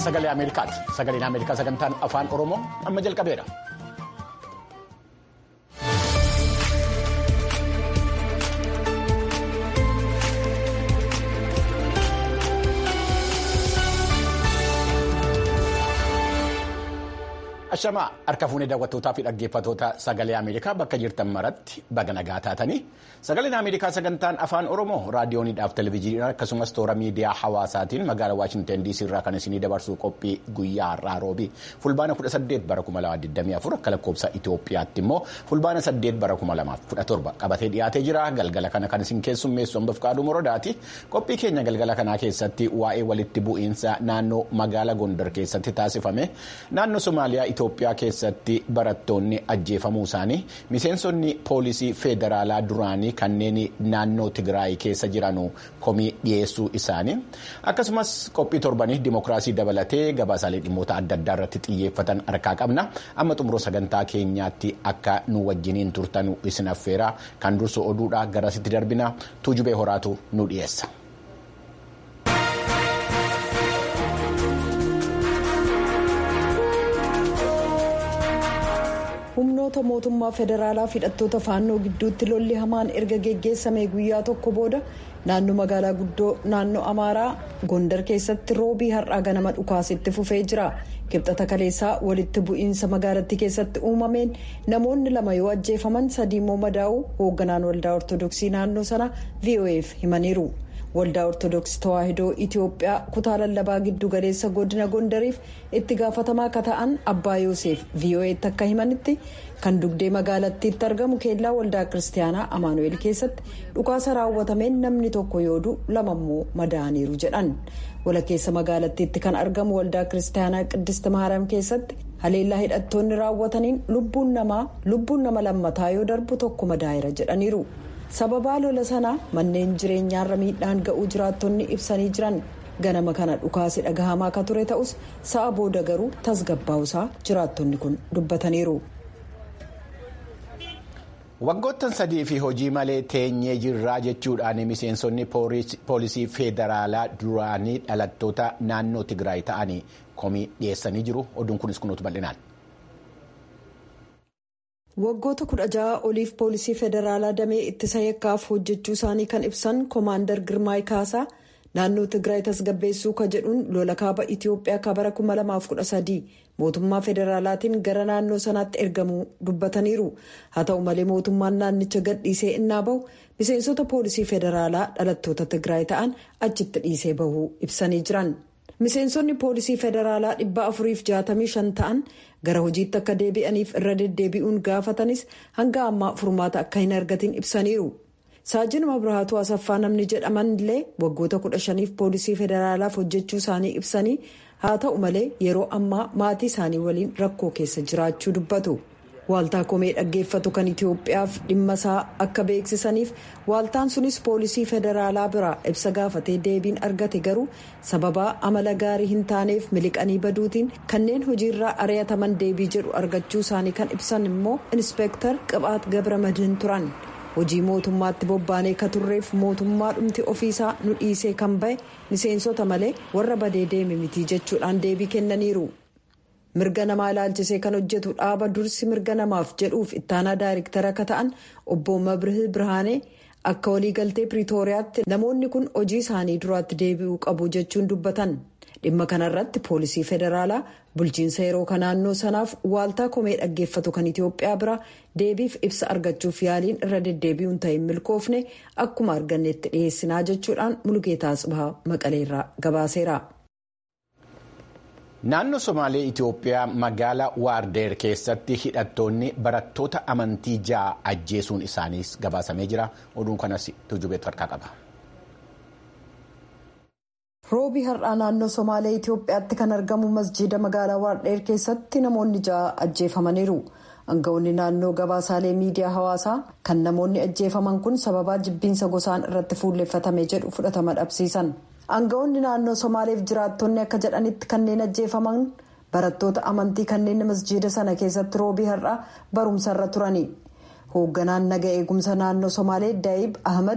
sagalee Ameerikaati. Sagaleen Ameerikaa sagantaan afaan Oromoo amma jalqabeera. Ashamaa harka fuunee daawwattootaa fi dhaggeeffattoota sagalee Ameerikaa bakka jirtan maratti baga nagaa taatanii sagaleen Ameerikaa sagantaan afaan Oromoo raadiyooniidhaaf televezyiiniidhaan akkasumas toora miidiyaa hawaasaatiin magaalaa Waashinten DC irraa kan isinii dabarsuu qophii guyyaa har'aa roobii fulbaana 18 bara 2024 akka lakkoofsa Itoophiyaatti immoo fulbaana 8 bara 2017 qabatee dhiyaatee jira galgala kana kan isin keessummeessu hambaf qaaduu morodaati qophii keenya galgala kanaa keessatti waa'ee walitti bu'iinsa naannoo magaalaa Gondar keessatti taasifame naannoo Somaaliyaa Itoophiyaa keessatti barattoonni ajjeefamuu isaanii miseensonni poolisii federaalaa duraanii kanneen naannoo Tigraay keessa jiran komii dhiyeessuu isaanii akkasumas qophii torbanii dimookiraasii dabalatee gabaasaalee dhimmoota adda addaa irratti xiyyeeffatan harkaa qabna amma xumuroo sagantaa keenyaatti akka nu wajjiniin turtan isin affeera kan dursu oduudha garasitti darbina tuujubee horaatu nu dhiyeessa. humnoota mootummaa federaalaa hidhattoota faannoo gidduutti lolli hamaan erga geggeessamee guyyaa tokko booda naannoo magaalaa guddoo naannoo amaaraa gondar keessatti roobii har'aa ganama dhukaasitti fufee jira kibxata kaleessaa walitti bu'iinsa magaalattii keessatti uumameen namoonni lama yoo ajjeefaman sadii immoo madaa'uu hoogganaan waldaa ortodoksii naannoo sana voaf himaniiru. waldaa ortodoksii tawaahidoo itiyoophiyaa kutaa lallabaa giddu galeessa godina gondariif itti gaafatamaa akka ta'an abbaa yoosef vo'eetti akka himanitti kan dugdee magaalattiitti argamu keellaa waldaa kiristaanaa amaanu'eel keessatti dhukaasa raawwatameen namni tokko yooduu lama immoo madaa'aniiru jedhan walakkeessa magaalattiitti kan argamu waldaa kiristaanaa qiddist maariyaam keessatti haleellaa hidhattoonni raawwataniin lubbuun namaa lubbuun nama lammataa yoo darbu tokko madaa'eera jedhaniiru. sababaa lola sanaa manneen jireenyaarra miidhaan ga'uu jiraattonni ibsanii jiran ganama kana dhukaasi dhagahamaa akka ture ta'us sa'a booda garuu tasgabbaa'usaa jiraattonni kun dubbataniiru. waggoottan sadii fi hojii malee teenyee jirraa jechuudhaan miseensonni poolisii federaalaa duraanii dhalattoota naannoo tigraay ta'anii komii dhiyeessanii jiru oduun kunis kunuutu bal'inaan. waggoota kudha jaha oliif poolisii federaalaa damee ittisa yakkaaf hojjechuu isaanii kan ibsan koomaandar girmaay kaasaa naannoo tigraay tasgabbeessuu ka jedhuun lola kaaba itiyoophiyaa ka bara 2013 mootummaa federaalaatiin gara naannoo sanaatti ergamuu dubbataniiru haa ta'u malee mootummaan naannicha gadhiisee innaa bahu miseensota poolisii federaalaa dhalattoota tigraay ta'an achitti dhiisee bahuu ibsanii jiran. miseensonni poolisii federaalaa dhibba afuriif jaatamii shan ta'an gara hojiitti akka deebi'aniif irra deddeebi'uun gaafatanis hanga ammaa furmaata akka hin argatin ibsaniiru saajin mabrahaatu asaffaa namni jedhaman illee waggoota kudha shaniif poolisii federaalaaf hojjechuu isaanii ibsanii haa ta'u malee yeroo ammaa maatii isaanii waliin rakkoo keessa jiraachuu dubbatu. waaltaa komee dhaggeeffatu kan itiyoophiyaaf dhimma isaa akka beeksisaniif waaltaan sunis poolisii federaalaa biraa ibsa gaafatee deebiin argate garuu sababaa amala gaarii hin taaneef miliqanii baduutiin kanneen hojiirraa ari'ataman deebii jedhu argachuu isaanii kan ibsan immoo inspeektar qibhaat gabra madiin turan hojii mootummaatti bobbaanee ka turreef mootummaa dhumti ofiisaa nu dhiisee kan bahe miseensota malee warra badee deeme mitii jechuudhaan deebii kennaniiru. mirga namaa ilaalchisee kan hojjetu dhaaba dursi mirga namaaf jedhuuf ittaanaa daayiriktara akka ta'an obbo mabrihii birhaanee akka waliigaltee piriitooriyaatti namoonni kun hojii isaanii duraatti deebi'uu qabu jechuun dubbatan dhimma kanarratti poolisii federaalaa bulchiinsa yeroo kan naannoo sanaaf waaltaa komee dhaggeeffatu kan itiyoophiyaa bira deebiif ibsa argachuuf yaaliin irra deddeebi'uun ta'e milkoofne akkuma arganneetti dhiyeessinaa jechuudhaan mulgeetaa tsibahaa maqaleerraa gabaaseera. naannoo somaalee itiyoophiyaa magaalaa waardeer keessatti hidhattoonni barattoota amantii ja'a ajjeesuun isaaniis gabaasamee jira oduun kanas tujubeetu harkaa qaba. roobii har'aa naannoo somaalee itiyoophiyaatti kan argamu masjiida magaalaa waardheer keessatti namoonni ja'a ajjeefamaniiru aangawoonni naannoo gabaasaalee miidiyaa hawaasaa kan namoonni ajjeefaman kun sababaa jibbiinsa gosaan irratti fuulleeffatame jedhu fudhatama dhabsiisan. aangawoonni naannoo somaaleef jiraattonni akka jedhanitti kanneen ajjeefaman barattoota amantii kanneen masjiida sana keessatti roobii har'aa barumsarra turani hoogganaan naga eegumsa naannoo somaalee daayib ahmad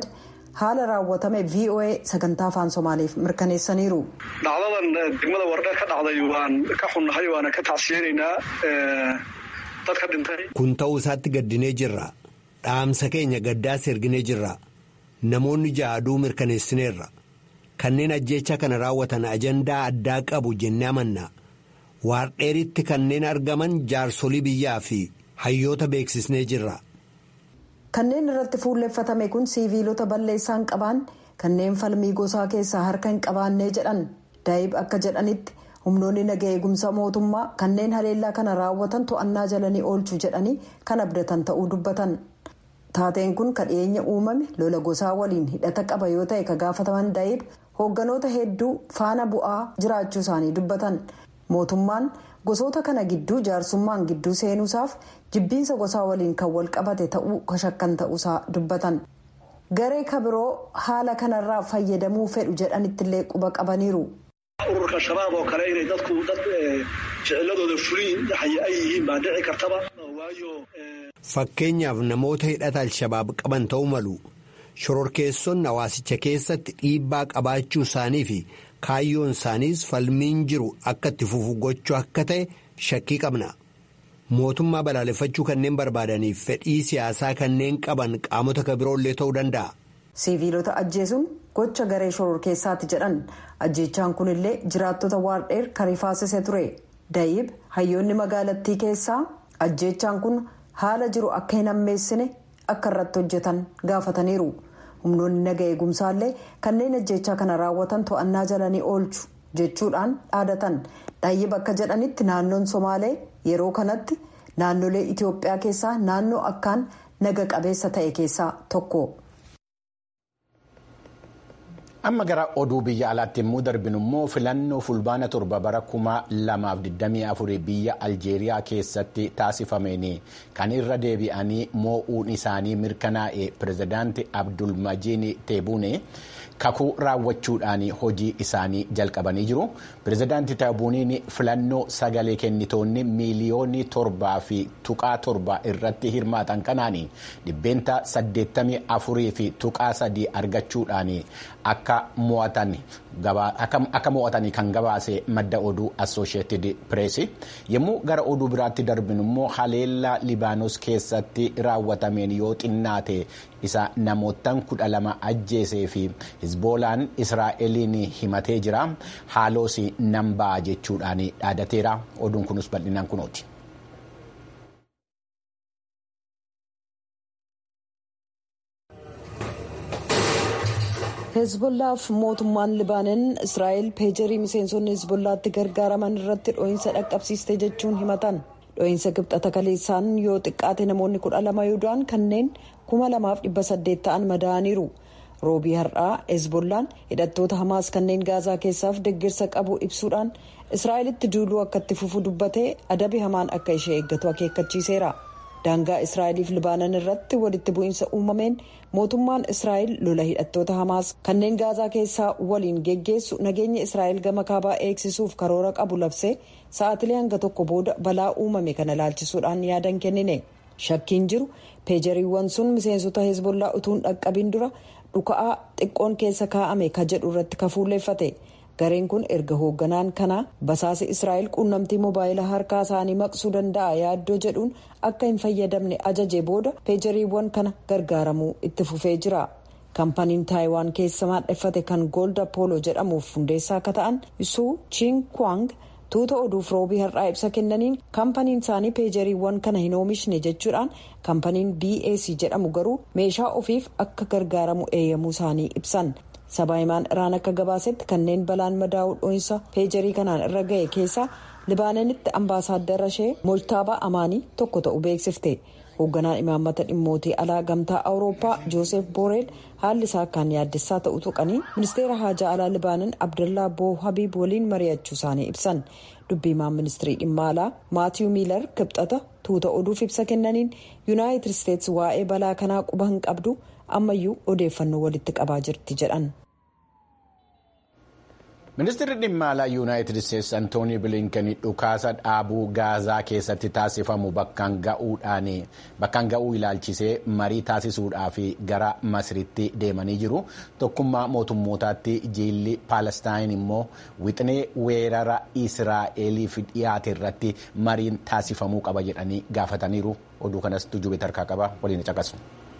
haala raawwatame voa sagantaa afaan somaaliif mirkaneessaniiru. dhacdadan degmada wardhe ka dhacday waan ka xunnahay waana ka tacsiyeynaynaa dadka dhintay. kun ta'uu isaatti gaddinee jirra dhaamsa keenya gaddaas erginee jirra namoonni ja'aduu mirkaneessineerra kanneen ajjeechaa kana raawwatan ajandaa addaa qabu jennee amanna waardheeritti kanneen argaman jaarsolii biyyaa fi hayyoota beeksisnee jirra. kanneen irratti fuulleeffatame kun siiviilota balleessaan qaban kanneen falmii gosaa keessaa harka hin qabaannee jedhan daa'ib akka jedhanitti humnoonni naga eegumsa mootummaa kanneen haleellaa kana raawwatan to'annaa jalanii oolchuu jedhanii kan abdatan ta'uu dubbatan taateen kun kan dhiyeenya uumame lola gosaa waliin hidhata qaba yoo ta'e ka gaafataman daa'ib hoogganoota hedduu faana bu'aa jiraachuu isaanii dubbatan mootummaan gosoota kana gidduu jaarsummaan gidduu seenuusaaf jibbiinsa gosaa waliin kan wal qabate ta'uu kashakkan ta'uusaa dubbatan garee kabiroo haala kanarraa fayyadamuu fedhu jedhanittillee quba qabaniiru. ururka shabaab oo kale inay dadku dad ficiladooda fuliin ay yihiin baa dhici kartaba waayo. fakkeenyaaf namoota hidhata alshabaab qaban ta'uu malu shororkeessonni hawaasicha keessatti dhiibbaa qabaachuu isaanii fi kaayyoon isaaniis falmiin jiru akka itti fufu gochuu akka ta'e shakkii qabna mootummaa balaaleffachuu kanneen barbaadaniif fedhii siyaasaa kanneen qaban qaamota kabiroollee ta'uu danda'a. siiviilota ajjeesuun gocha garee shororkeessaati jedhan ajjeechaan kunillee jiraattota waardheer kan rifaasise ture daa'ib hayyoonni magaalattii keessaa ajjeechaan kun haala jiru akka hin hammeessine akka irratti hojjetan gaafataniiru humnoonni naga eegumsaallee kanneen ajjeechaa kana raawwatan to'annaa jalanii oolchu jechuudhaan dhaadatan daa'ib akka jedhanitti naannoon somaalee yeroo kanatti naannolee itiyoophiyaa keessaa naannoo akkaan naga qabeessa ta'e keessaa tokko. amma gara oduu biyya alaatti immoo darbinu immoo filannoo fulbaana torba bara kuma lamaaf 24 biyya aljeeriyaa keessatti taasifameen kan irra deebi'anii moo'uun isaanii mirkanaa'e pirezidaanti abdulmajiin teebuune kakuu raawwachuudhaan hojii isaanii jalqabanii jiru pirezidaanti teebuuniin filannoo sagalee kennitoonni miiliyoonii torbaa fi tuqaa torba irratti hirmaatan kanaan dhibbeenta 84 fi tuqaa sadii argachuudhaan akka mo'atanii kan gabaase madda oduu assosheetid pireesi yommuu gara oduu biraatti darbinu immoo haleellaa libaanos keessatti raawwatameen yoo xinnaate isa namootaan kudha lama ajjeesee fi hizboolaan israa'eliin himatee jira haaloos nan ba'a jechuudhaan dhaadateera oduun kunis bal'inaan kunooti. hezbollaaf mootummaan libaanon israa'el peejarii miseensonni hezbollaatti gargaaraman irratti dho'iinsa dhaqqabsiiste jechuun himatan dho'iinsa kibxata kaleessaan yoo xiqqaate namoonni kudha lama yoo du'an kanneen kuma lamaaf dhibba saddeet ta'an madaa'aniiru roobii har'aa hezbollaan hidhattoota hamaas kanneen gaazaa keessaaf deeggarsa qabu ibsuudhaan israa'elitti duuluu akka itti fufu dubbatee adabi hamaan akka ishee eeggatu akeekkachiiseera. daangaa israa'eliif libaanan irratti walitti bu'iinsa uumameen mootummaan israa'el lola hidhattoota hamaas kanneen gaazaa keessaa waliin geggeessu nageenya israa'el gama kaabaa eegsisuuf karoora qabu labsee sa'aatilee hanga tokko booda balaa uumame kana laalchisuudhaan yaadan kennine shakkiin jiru peejariiwwan sun miseensota hezbollaa utuun dhaqqabiin dura dhuka'aa xiqqoon keessa kaa'ame ka jedhu irratti kafuulleeffate. gareen kun erga hoogganaan kanaa basaasa israa'el quunnamtii mobaayilaa harkaa isaanii maqsuu danda'a yaaddoo jedhuun akka hin fayyadamne ajaje booda peejariiwwan kana gargaaramuu itti fufee jira kaampaniin taayiwaan keessa maadheffate kan goolda pooloo jedhamuuf hundeessaa akka ta'an suu chiin kwang tuuta oduuf roobii har'aa ibsa kennaniin kaampaniin isaanii peejariiwwan kana hin oomishne jechuudhaan kaampaniin bac jedhamu garuu meeshaa ofiif akka gargaaramu eeyyamuu isaanii ibsan. sabaahimaan iraan akka gabaasetti kanneen balaan madaa'uu dho'insa peejarii kanaan irra ga'e keessaa libaananitti ambaasaaddara ishee moojtaabaa amaanii tokko ta'u beeksifte hoogganaan imaammata dhimmootii alaa gamtaa awurooppaa joosef booreel haalli isaa akkaan yaaddessaa ta'u tuqanii ministeera haajaa alaa libaanan abdallaa boo habiib waliin mari'achuu isaanii ibsan dubbiimaan ministirii dhimma alaa maatiyu miilar kibxata tuuta oduuf ibsa kennaniin yuunaayitid isteetsi waa'ee balaa kanaa quba hin qabdu ammayyuu odeeffannoo walitti qabaa jirti jedhan. Ministeerri dhimma alaa Yuunaayitid Isteetsi Antoonii Bilinken dhukaasa dhaabuu Gaazaa keessatti taasifamu bakkaan ga'uu ilaalchisee marii taasisuudhaaf gara Masritti deemanii jiru. Tokkummaa mootummootaatti jiilli Paalestaayin immoo wixinee weerara Israa'eliif dhiyaate irratti mariin taasifamuu qaba jedhanii gaafataniiru. Oduu kanas tujjubee tarkaa qaba waliin caqasu.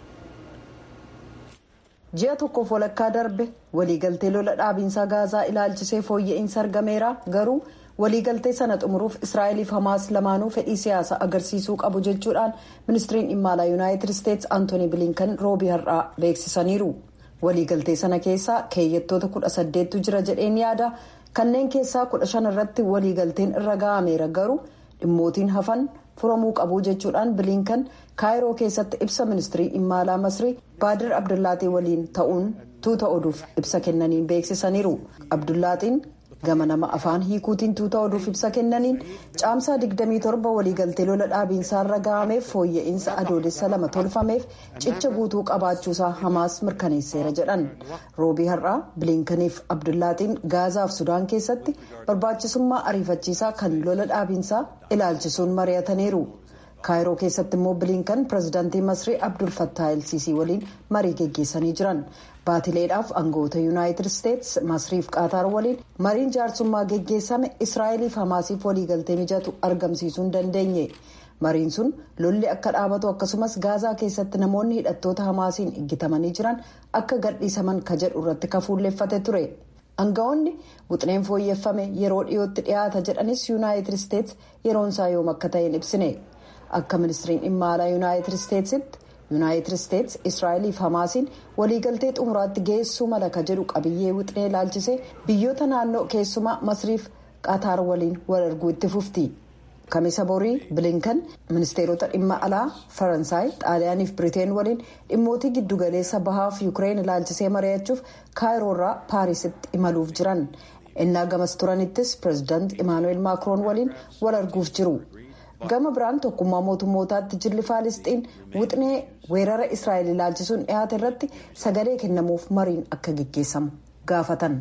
ji'a tokkoof walakkaa darbe waliigaltee lola dhaabiinsaa gaazaa ilaalchisee fooyya'insa argameera garuu waliigaltee sana xumuruuf israa'eliif hamaas lamaanuu fedhii siyaasaa agarsiisuu qabu jechuudhaan ministiriin dhimma alaa yuunaayitid isteetsi antooni bilinkan roobii har'aa beeksisaniiru waliigaltee sana keessaa keeyyattoota kudha saddeettu jira jedheen yaada kanneen keessaa kudha shan irratti waliigalteen irra ga'ameera garuu dhimmootiin hafan furamuu qabu jechuudhaan bilinkan kaayiroo keessatti ibsa ministirii dhimma alaa masrii baadir abdullaatii waliin ta'uun tuuta oduuf ibsa kennaniin beeksisaniiru abdullaatiin gama nama afaan hiikuutiin tuuta oduuf ibsa kennaniin caamsaa 27 waliigaltee lola dhaabiinsaarra ga'ameef fooyya'insa adoolessa lama tolfameef cicha guutuu qabaachuusaa hamaas mirkaneesseera jedhan roobii har'aa bilinkaniif abdullaatiin gaazaaf sudaan keessatti barbaachisummaa ariifachiisaa kan lola dhaabiinsaa ilaalchisuun mari'ataniiru. kaayiroo keessatti immoo bilinkan pirezidaantii masrii abdul fattaa elsiisii waliin marii geggeessanii jiran baatileedhaaf aangawoota yuunaayitid isteetsi masriif qaataar waliin mariin jaarsummaa geggeessame israa'eliif hamaasiif waliigaltee mijatu argamsiisuu hin dandeenye mariin sun lolli akka dhaabatu akkasumas gaazaa keessatti namoonni hidhattoota hamaasiin iggitamanii jiran akka gadhiisaman ka jedhu irratti kafuulleeffate ture aangawoonni wixineen fooyyeffame yeroo dhiyootti dhiyaata jedhanis yuunaayitid isteetsi yeroonsaa yoom akka ta'een ibsine. akka ministiriin dhimma alaa yuunaayitid isteetsitti yuunaayitid isteetsi israa'eliif hamaasiin waliigaltee xumuraatti geessuu mala ka jedhu qabiyyee wixinee ilaalchisee biyyoota naannoo keessumaa masriif qaataar waliin wal arguu itti fufti kamisa borii bilinkan ministeerota dhimma alaa faransaay xaaliyaaniif biriteen waliin dhimmootii giddugaleessa bahaaf yuukireen ilaalchisee mari'achuuf kaayiroorraa paarisitti imaluuf jiran innaa gamas turanittis pireezidaant imaanuweel maakiroon waliin wal arguuf jiru. gama biraan tokkummaa mootummootaatti jilli faalisxiin wixinee weerara israa'el ilaalchisuun dhiyaate irratti sagalee kennamuuf mariin akka geggeessamu gaafatan.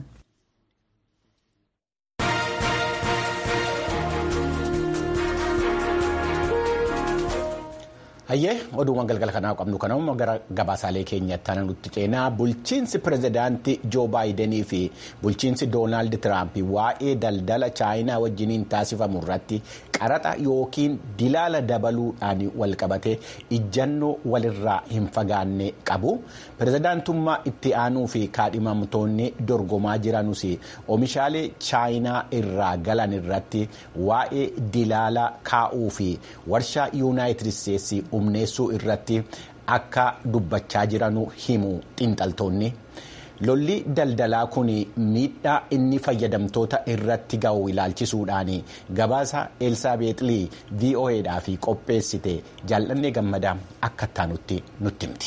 hayyee oduuwwan galgala kanaa qabnu kanammoo gara gabaasaalee keenyatti ana nutti ceenaa bulchiinsi pirezidaantii joo baayidanii fi bulchiinsi doonaald tiraamp waa'ee daldala chaayinaa wajjiniin taasifamu irratti qaraxa yookiin dilaala dabaluudhaan walqabatee ijjannoo walirraa hin fagaanne qabu pirezidaantummaa itti aanuu fi kaadhimamtoonni dorgomaa jiranus oomishaalee chaayinaa irraa galan irratti waa'ee dilaala kaa'uu fi warshaa yuunaayitid isteetsi humneessuu irratti akka dubbachaa jiranu himu xiinxaltoonni lolli daldalaa kun miidhaa inni fayyadamtoota irratti ga'u ilaalchisuudhaan gabaasa elsaabeexlii vo'edhaaf qopheessite jaalladhee gammadaa akka taanutti nutti himti.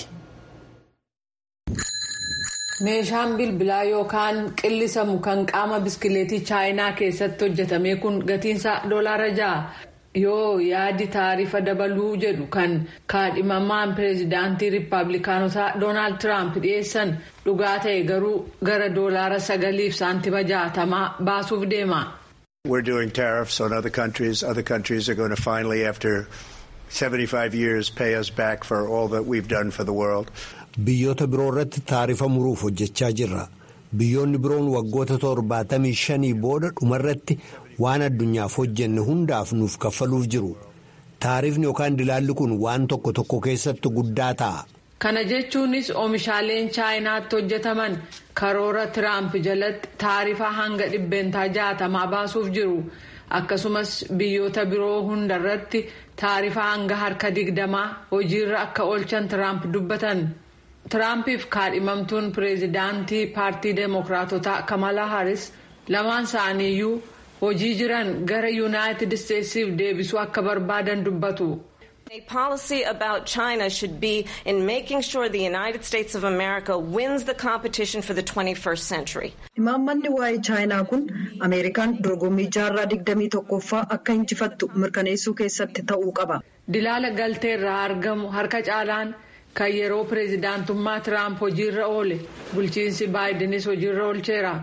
meeshaan bilbilaa yookaan qillisamu kan qaama biskileetii chaayinaa keessatti hojjetame kun gatiinsaa doolaara ja'a. yoo yaadi taarifa dabaluu jedhu kan kaadhimamaan pireezidaantii riippaabilikaanotaa doonaald tiraamp dhiyeessan dhugaa ta'e garuu gara doolaara sagaliif saantima jaatamaa baasuuf deema. We're doing tariffs on other countries. Other countries are going to finally, after 75 years, pay us back for all that we've done for the world. Biyyoota biroo irratti taarifa muruuf hojjechaa jirra. Biyyoonni biroon waggoota torbaatamii shanii booda dhumarratti waan addunyaaf hojjenne hundaaf nuuf kaffaluuf jiru. Taarifni yookaan dilaalli kun waan tokko tokko keessatti guddaa ta'a. Kana jechuunis oomishaaleen chaayinaatti hojjetaman karoora Tiraamp jalatti taarifa hanga dhibbeentaa jaatamaa baasuuf jiru. Akkasumas biyyoota biroo hundarratti taarifa hanga harka digdamaa hojiirra akka oolchan Tiraamp dubbatan. Tiraampiif kaadhimamtuun pireezidaantii paartii deemokiraatotaa Kamala Harris lamaan isaaniiyyuu hojii jiran gara yuunaayitid isteetsiif deebisuu akka barbaadan dubbatu. A policy about China should be in making sure the United States of America wins the competition for the 21st century. Imaammanni waa'ee chaayinaa kun Ameerikaan dorgommii jaarraa digdamii tokkoffaa akka injifattu mirkaneessuu keessatti ta'uu qaba. Dilaala galteerraa argamu harka caalaan kan yeroo pireezidaantummaa Tiraamp hojiirra oole bulchiinsi baayidenis hojiirra oolcheera.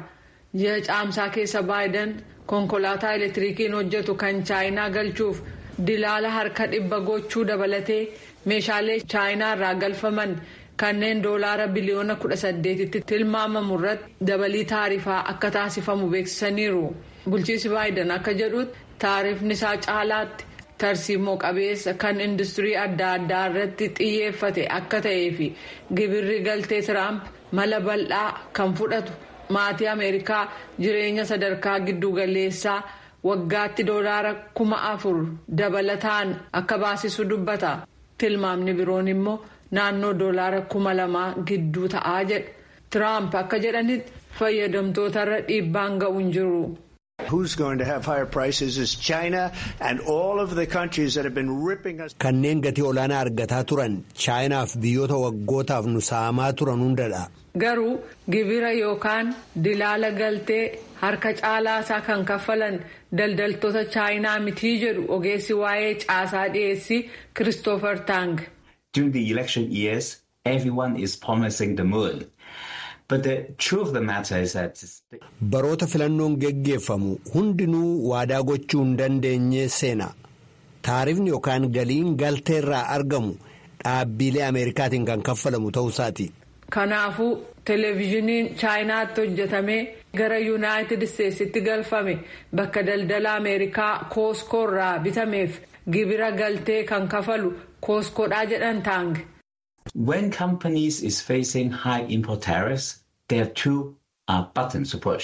ji'a caamsaa keessa baayiden konkolaataa elektirikiin hojjetu kan chaayinaa galchuuf dilaala harka dhibba gochuu dabalatee meeshaalee chaayinaa irraa galfaman kanneen doolaara biliyoona kudha saddeetitti tilmaamamu irratti dabalii taarifaa akka taasifamu beeksisaniiru bulchiinsi baayiden akka jedhutti taarifni isaa caalaatti tarsiimoo qabeessa kan industirii adda addaa irratti xiyyeeffate akka ta'ee fi gibirri galtee tiraamp mala bal'aa kan fudhatu maatii ameerikaa jireenya sadarkaa giddugaleessaa waggaatti doolaara kuma afur dabalataan akka baasisu dubbata tilmaamni biroon immoo naannoo doolaara kuma lamaa gidduu ta'aa jedha tiraamp akka jedhanitti fayyadamtootarra dhiibbaan ga'u hin jiru. Who's going to have higher prices is China and all of the countries that have been ripping us. Kanneen gatii olaanaa argataa turan chaayinaaf biyyoota waggootaaf nu saamaa turan hundadha. Garuu gibira yookaan dilaala galtee harka caalaa isaa kan kaffalan daldaltoota chaayinaa mitii jedhu ogeessi waa'ee caasaa dhiyeessii Christopher Tang. During the election years, everyone is promising the moon. But the truth of the matter is that. Baroota filannoon geggeeffamu hundinuu waadaa gochuu hin dandeenye seena. Taarifni yookaan galiin galteerraa argamu dhaabbilee Ameerikaatiin kan kaffalamu ta'uusaati. Kanaafuu televezyiiniin chaayinaatti hojjetamee gara yuunaayitid isteetsitti galfame bakka daldala Ameerikaa kooskoo irraa bitameef gibira galtee kan kafalu kooskoodhaa jedhan taang. When companies is facing high import tariffs, there are two uh, buttons to push.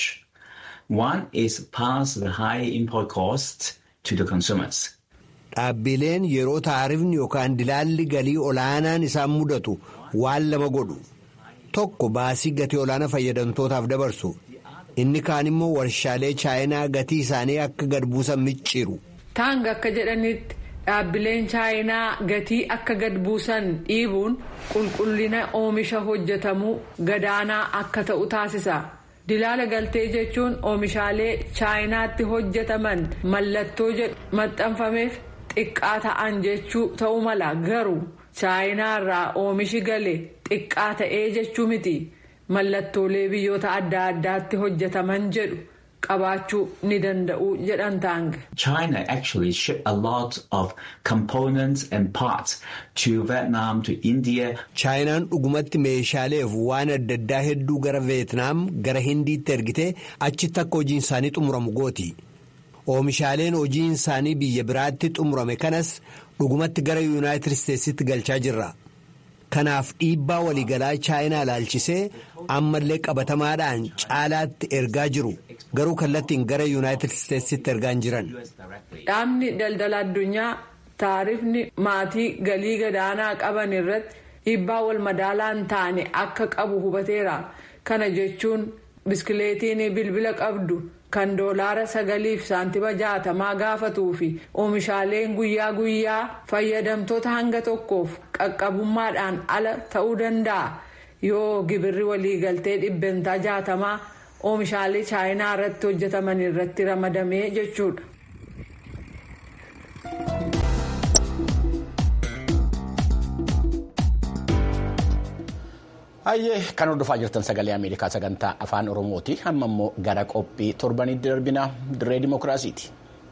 One is pass the high import costs to the consumers. Dhaabbileen yeroo taarifni yookaan dilaalli galii olaanaan isaan mudatu waan lama godhu. Tokko baasii gatii olaanaa fayyadamtootaaf dabarsu. Inni kaan immoo warshaalee chaayinaa gatii isaanii akka gad buusan micciiru. Taang akka jedhanitti dhaabbileen chaayinaa gatii akka gad buusan dhiibuun qulqullina oomisha hojjetamuu gadaanaa akka ta'u taasisa. Dilaala galtee jechuun oomishaalee chaayinaatti hojjetaman mallattoo jedhu maxxanfameef xiqqaa ta'an jechuu ta'uu mala garuu chaayinaa irraa oomishi gale xiqqaa ta'ee jechuu miti mallattoolee biyyoota adda addaatti hojjetaman jedhu. qabaachuu ni danda'u jedhan taang. China actually ship a lot of components and parts to Vietnam, to India. Chaayinaan dhugumatti meeshaaleef waan adda addaa hedduu gara Veetnaam gara Hindiitti ergitee achitti akka hojiin isaanii xumuramu gooti. Oomishaaleen hojiin isaanii biyya biraatti xumurame kanas dhugumatti gara Yuunaayitid Isteetsitti galchaa jirra. Kanaaf dhiibbaa waliigalaa chaayinaa ilaalchisee ammallee qabatamaadhaan caalaatti ergaa jiru garuu kallattiin gara yuunaayitid isteetsitti ergaa hin jiran. Dhaabni daldala addunyaa taarifni maatii galii gadaanaa qaban irratti dhiibbaa wal madaalaa hin taane akka qabu hubateera. Kana jechuun biskileetiin bilbila qabdu kan doolaara sagaliif saantima jaatamaa gaafatuu fi oomishaaleen guyyaa guyyaa fayyadamtoota hanga tokkoof qaqqabummaadhaan ala ta'uu danda'a yoo gibirri waliigaltee dhibbentaa jaatamaa oomishaalee chaayinaa irratti hojjetaman irratti ramadamee jechuudha. Hayyee kan hordofaa jirtan sagalee Ameerikaa sagantaa afaan Oromooti. Amma immoo gara qophii torbanitti darbina dirree dimookiraasiiti.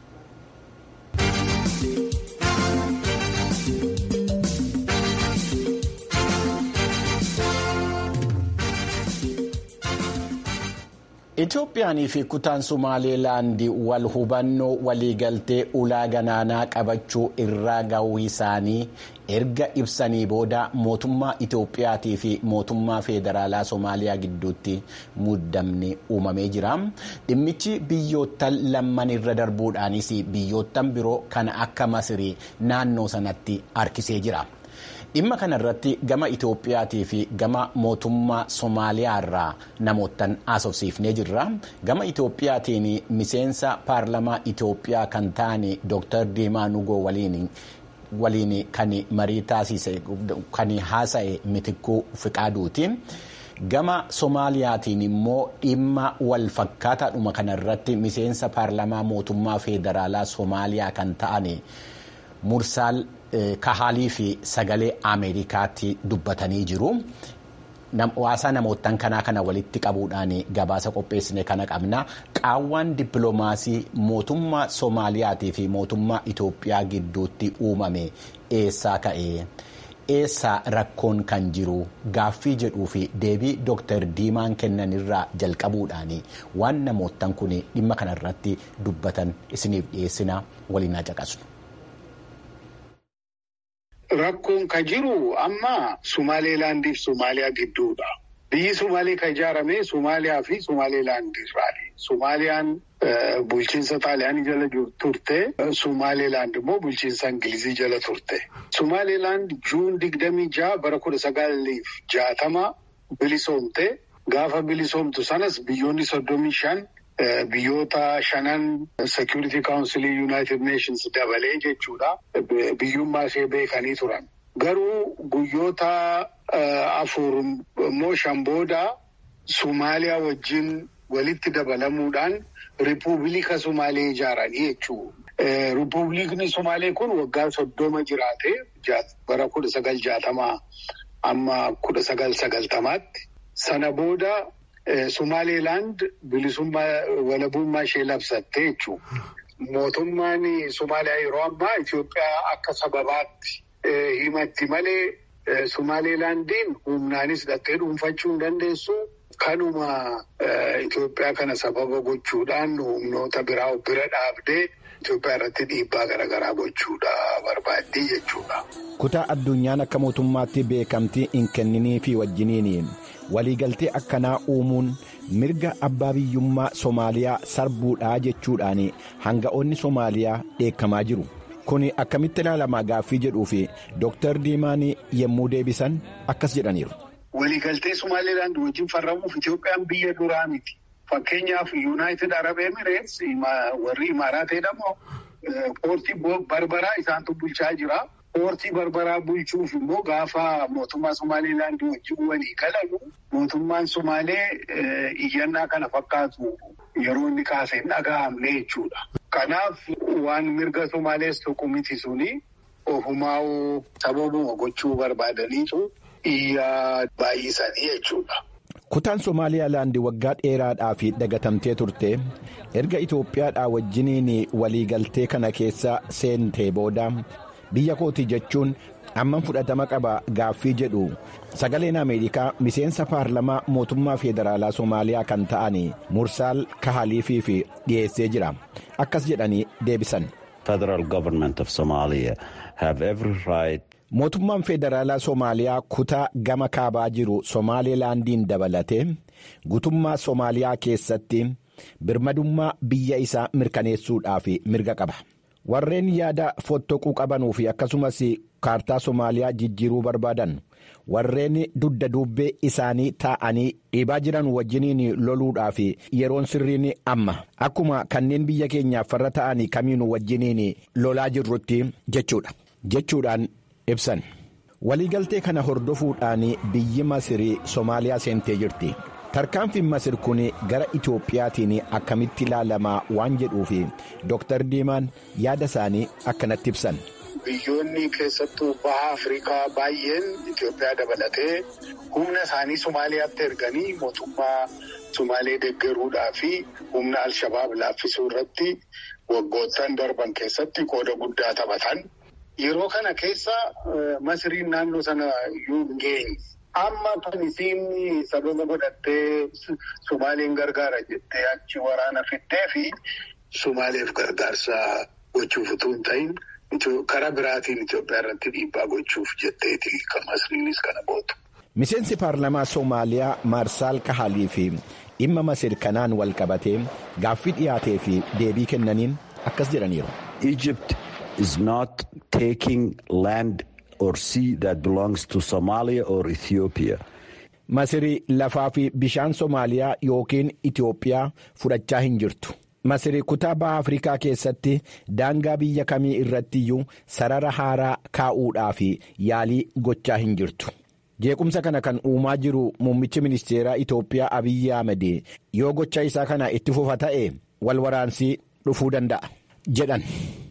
Itoophiyaanii fi kutaan Sumaaleelaandii wal hubannoo waliigaltee ulaa galaanaa qabachuu irraa gahuu isaanii erga ibsanii booda mootummaa Itoophiyaatii fi mootummaa federaalaa Somaaliyaa gidduutti muddamni uumamee jira. Dhimmichi biyyoottan lamman irra darbuudhaanis biyyoottan biroo kan akka Masirii naannoo sanatti harkisee jira. dhimma kana irratti gama Itoophiyaatii fi gama mootummaa Somaaliyaa irraa namoottan haasofsiifnee jirra. Gama Itoophiyaatiin miseensa paarlamaa Itoophiyaa kan ta'an Dr. Diimaa Nugoo waliin waliin kan marii taasise kan haasa'e mitikkuu fiqaaduuti. Gama Somaaliyaatiin immoo dhimma wal fakkaataadhuma kanarratti miseensa paarlamaa mootummaa federaalaa Somaaliyaa kan ta'an Mursaal Kahaalii fi sagalee Ameerikaatti dubbatanii jiru. hawaasaa namoottan kanaa kana walitti qabuudhaan gabaasa qopheessine kana qabna qaawwaan dippiloomaasii mootummaa soomaaliyaatii fi mootummaa itoophiyaa gidduutti uumame eessaa ka'e eessaa rakkoon kan jiru gaaffii jedhuu fi deebii dooktar diimaan kennanirraa jalqabuudhaan waan namoottan kun dhimma kanarratti dubbatan isiniif dhiyeessina waliin haa caqasnu. Rakkoon ka jiru amma Sumaaleelaandiif Somaaliyaa gidduudha. Biyyi Sumaalee kan ijaarame Somaaliyaa fi Sumaaleelaand irraani. Somaaliyaan bulchiinsa Xaaliyaanii jala turte. Sumaaleelaand immoo bulchiinsa Ingilizii jala turte. Sumaaleelaand juun digdamii jaha bara kudha sagaliif jaatama bilisoomte. Gaafa bilisoomtu sanas biyyoonni soddomii shan biyyoota shanan security council united nations dabalee jechuudha. Biyyummaa ishee beekanii turan. Garuu guyyoota afur immoo shan booda Somaaliyaa wajjin walitti dabalamuudhaan ripuubilika Somaalee ijaaranii jechuudha. Ripuubilikni Somaalee kun waggaa soddoma jiraate bara kudha sagal jaatamaa amma kudha sagal sagaltamaatti. Sana booda Sumaaleelaand bilisummaa walabummaa ishee labsatte jechuudha. Mootummaan Somaaliyaa yeroo ammaa Itoophiyaa akka sababaatti himatti malee Sumaaleelaandiin humnaanis dhattee dhuunfachuu hin dandeessu. Kanuma Itoophiyaa kana sababa gochuudhaan humnoota biraa of bira dhaabdee Itoophiyaa irratti dhiibbaa garaagaraa gochuudha barbaaddii jechuudha. Kutaa addunyaan akka mootummaatti beekamtii hin kenninii fi wajjiniin waliigaltee akkanaa uumuun mirga abbaa biyyummaa Soomaaliyaa sarbuudhaa jechuudhaan hanga'oonni Soomaaliyaa dheekkamaa jiru. Kun akkamitti ilaalamaa gaaffii jedhuu fi Dooktar Diimaan yommuu deebisan akkas jedhaniiru. Waliigaltee Somaaliilaand wajjin farramuuf Itoophiyaan biyya duraa miti. Fakkeenyaaf Yuunaayitid Arab Emireets warri Imaaraat jedhamu poortii barbaraa isaantu bulchaa jira. Poortii barbaraa bulchuuf immoo gaafa mootummaa Somaaliilaand wajjin walii galamu mootummaan Somaalee iyyannaa kana fakkaatu yeroo inni kaasee hin dhaga'amne jechuudha. Kanaaf waan mirga Somaalees tokko miti suni ofumaa'uu sababuma gochuu barbaadaniitu iyyaa baay'isanii jechuudha. Kutaan Somaaliyaalaand waggaa dheeraadhaaf dagatamtee turte erga Itoophiyaadhaa wajjiniin waliigaltee kana keessa seentee booda biyya kooti jechuun amman fudhatama qaba gaaffii jedhu sagaleen Ameerikaa miseensa paarlamaa mootummaa federaalaa Somaaliyaa kan ta'an Mursaal Kahaliifiif dhiyeessee jira akkas jedhanii deebisan. Mootummaan federaalaa Soomaaliyaa kutaa gama kaabaa jiru Somaalilaandiin dabalatee gutummaa Soomaaliyaa keessatti birmadummaa biyya isaa mirkaneessuudhaaf mirga qaba. Warreen yaada fottoquu qabanuu fi akkasumas kaartaa Soomaaliyaa jijjiiruu barbaadan warreen dudda duubbee isaanii taa'anii dhiibaa jiran wajjiniin loluudhaaf yeroon sirriin amma akkuma kanneen biyya keenyaaf farra ta'anii kamiinuu wajjiniin lolaa jirrutti jechuudha jechuudhaan ibsan. Waliigaltee kana hordofuudhaan biyyi Masirii Soomaaliyaa seentee jirti. Tarkaanfiin Masir kun gara Itoophiyaatiin akkamitti ilaalamaa waan jedhuuf Dooktar Diimaan yaada isaanii akkanatti ibsan. Biyyoonni keessattuu baha Afrikaa baay'een Itoophiyaa dabalatee humna isaanii Somaaliyaatti erganii mootummaa Somaalee deeggaruudhaa fi humna Alshabaab laaffisuu irratti waggoottan darban keessatti qooda guddaa taphatan. Yeroo kana keessa Masiriin naannoo sana iyyuu hin geenye. Amma kan isiin sababa godhattee Somaaliin gargaara jettee achi waraana fiddee fi Somaaleef gargaarsa gochuuf utuu hin ta'in karaa biraatiin Itoophiyaa irratti dhiibbaa gochuuf jetteeti kan Masiriinis kana gootu. Miseensi paarlamaa Soomaaliyaa Maarsaal Kahalii fi dhimma Masir kanaan wal qabatee gaaffii dhiyaatee fi deebii kennaniin akkas jedhaniiru. Egypt is not taking land. or sea that belongs to Somalia or Ethiopia. Masiri lafaa fi bishaan Somaaliyaa yookiin Itoophiyaa fudhachaa hin jirtu. Masiri kutaa baha Afrikaa keessatti daangaa biyya kamii irrattiyyuu sarara haaraa kaa'uudhaaf yaalii gochaa hin jirtu. Jeequmsa kana kan uumaa jiru muummichi ministeeraa Itoophiyaa Abiyyi Ahmed yoo gocha isaa kana itti fufa ta'e wal waraansii dhufuu danda'a jedhan.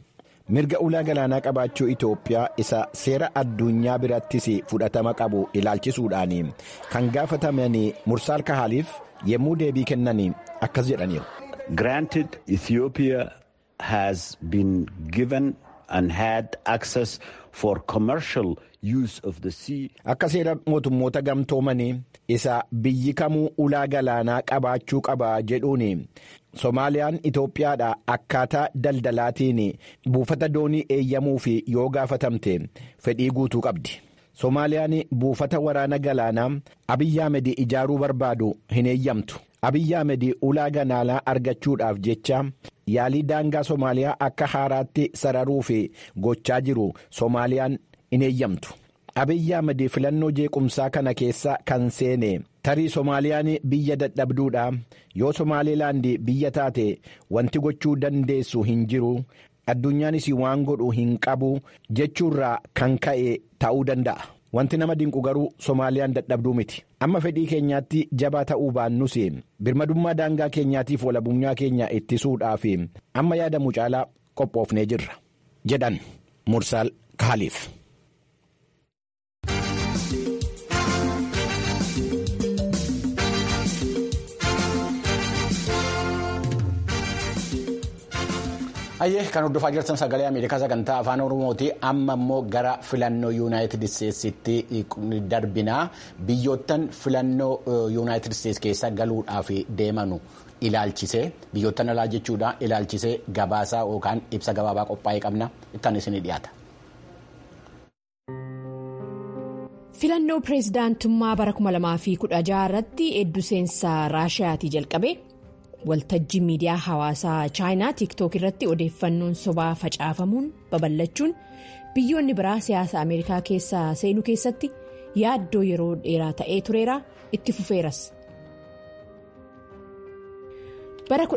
mirga ulaa galaanaa qabaachuu Itoophiyaa isa seera addunyaa birattis fudhatama qabu ilaalchisuudhaan kan gaafataman Mursaal Kahaaliif yommuu deebii kennan akkas jedhaniiru. Granted Ethiopia has been given and had access for commercial use of the sea. Akka seera mootummoota gamtoomanii isa biyyi kamuu ulaa galaanaa qabaachuu qaba jedhuun Somaaliyaan Itoophiyaadha akkaataa daldalaatiin buufata doonii eeyyamuu fi yoo gaafatamte fedhii guutuu qabdi. Somaaliyaan buufata waraana galaanaa Abiyyi Ahmed ijaaruu barbaadu hin eeyyamtu. Abiyyi Ahmed ulaa galaanaa argachuudhaaf jecha yaalii daangaa Somaaliyaa akka haaraatti sararuu fi gochaa jiru Somaaliyaan hin eeyyamtu. Abiyyi Ahmed filannoo jeequmsaa kana keessa kan seene tarii Somaaliyaan biyya dadhabduudha yoo Somaalilaand biyya taate wanti gochuu dandeessu hin jiru addunyaanis waan godhu hin qabu jechuurraa kan ka'e ta'uu danda'a. Wanti nama dinqu garuu Somaaliyaan dadhabduu miti. Amma fedhii keenyaatti jabaa ta'uu baannus birmadummaa daangaa keenyaatiif walabummaa keenya ittisuudhaaf amma yaadamu caalaa qophoofnee jirra. jedhan Mursaal Kaaliif. Ayyee kan hordofaa jirtan sagalee Ameerikaa sagantaa afaan Oromooti amma immoo gara filannoo yuunaayitid isteetsitti darbinaa biyyoottan filannoo yuunaayitid isteets keessa galuudhaaf deemanu ilaalchisee biyyoottan alaa jechuudha ilaalchisee gabaasaa yookaan ibsa gabaabaa qophaa'ee qabna ittaan isin dhiyaata. filannoo pireezidaantummaa bara 2016 irratti hedduu seensaa raashiyaatii jalqabe. waltajjii miidiyaa hawaasaa chaayinaa tiiktook irratti odeeffannoon sobaa facaafamuun babal'achuun biyyoonni biraa siyaasa ameerikaa keessa seenuu keessatti yaaddoo yeroo dheeraa ta'ee tureera itti fufeeras. bara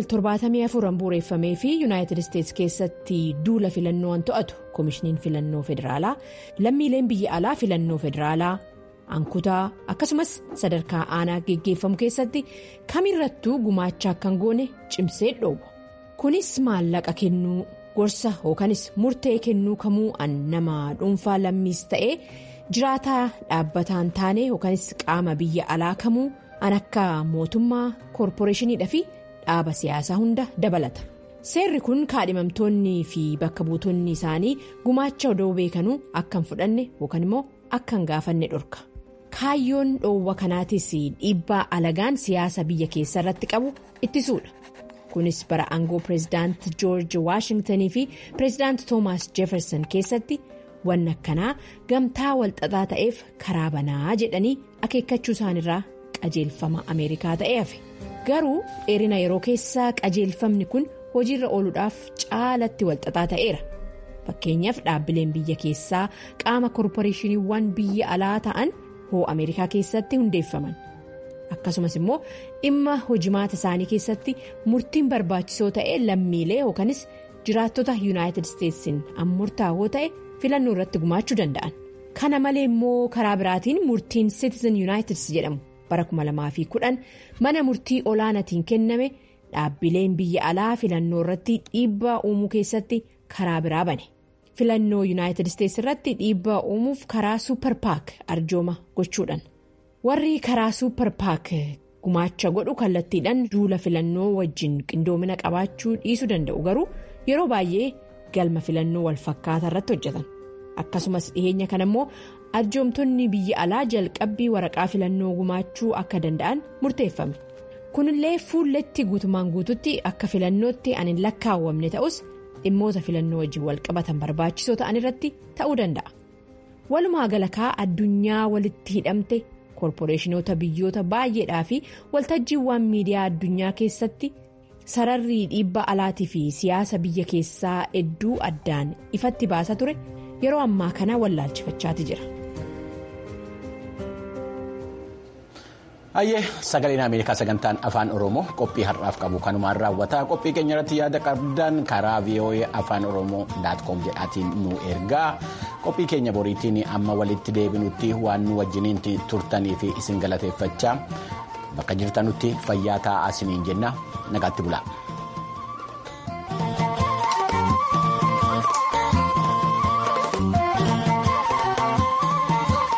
1974 bu'uureffamee fi yuunaayitid isteets keessatti duula filannoo to'atu koomishiniin filannoo federaalaa lammiileen biyya alaa filannoo federaalaa. ankutaa akkasumas sadarkaa aanaa geggeeffamu keessatti kamirrattuu gumaacha akkan goone cimsee dhoowwa kunis maallaqa kennuu gorsa yookanis murtee kennuu kamuu an nama dhuunfaa lammiis ta'ee jiraataa dhaabbataan taane yookanis qaama biyya alaa kamuu an akka mootummaa koorporeeshiniidhaa fi dhaaba siyaasaa hunda dabalata seerri kun kaadhimamtoonni fi bakka buutonni isaanii gumaacha odoo beekanuu akkan fudhanne yookaan immoo akkan gaafanne dhorka. kaayyoon dhoowwa kanaatis dhiibbaa alagaan siyaasa biyya keessa irratti qabu ittisuudha kunis bara aangoo pireezidaant joorji waashingtanii fi pireezidaant toomaas jeefersan keessatti wanni akkanaa gamtaa walxaxaa ta'eef karaa banaa jedhanii akeekkachuu isaanirraa qajeelfama ameerikaa ta'ee hafe garuu dheerina yeroo keessaa qajeelfamni kun hojiirra ooluudhaaf caalatti walxaxaa ta'eera fakkeenyaaf dhaabbileen biyya keessaa qaama koorporeeshiniiwwan biyya alaa ta'an. hoo ameerikaa keessatti hundeeffaman akkasumas immoo dhimma hojimaata isaanii keessatti murtiin barbaachisoo ta'e lammiilee yookanis jiraattota yuunaayitid isteetsiin murtaa'oo ta'e filannoo irratti gumaachuu danda'an kana malee immoo karaa biraatiin murtiin citizen yuunaayitid jedhamu bara 2010 mana murtii olaanaatiin kenname dhaabbileen biyya alaa filannoo irratti dhiibbaa uumuu keessatti karaa biraa bane. filannoo yuunaayitid isteets irratti dhiibbaa uumuuf karaa suupper paak arjooma gochuudhaan warri karaa suupper paak gumaacha godhu kallattiidhaan duula filannoo wajjin qindoomina qabaachuu dhiisuu danda'u garuu yeroo baay'ee galma filannoo walfakkaataa irratti hojjetan akkasumas dhiheenya kana immoo arjoomtonni biyya alaa jalqabbii waraqaa filannoo gumaachuu akka danda'an murteeffame kunillee fuulletti guutumaan guututti akka filannootti an hin lakkaawwamne ta'us. dhimmoota filannoo wajjin walqabatan barbaachisoo ta'an irratti ta'uu danda'a walumaa galakaa addunyaa walitti hidhamte koorporeeshinoota biyyoota baay'eedhaa fi waltajjiiwwan miidiyaa addunyaa keessatti sararri dhiibbaa alaatii fi siyaasa biyya keessaa hedduu addaan ifatti baasaa ture yeroo ammaa kana wallaalchifachaati jira. Hayyee sagaleen Ameerikaa sagantaan afaan Oromoo qophii har'aaf qabu kanumaan raawwataa qophii keenya irratti yaada qabdan karaa VOA afaan Oromoo daatkoom jedhaatiin nu ergaa qophii keenya boriitiin amma walitti deebinutti waan nu wajjiniin turtanii fi isin galateeffachaa bakka jirtanutti fayyaa taa'aa isiniin jenna nagaatti bulaa.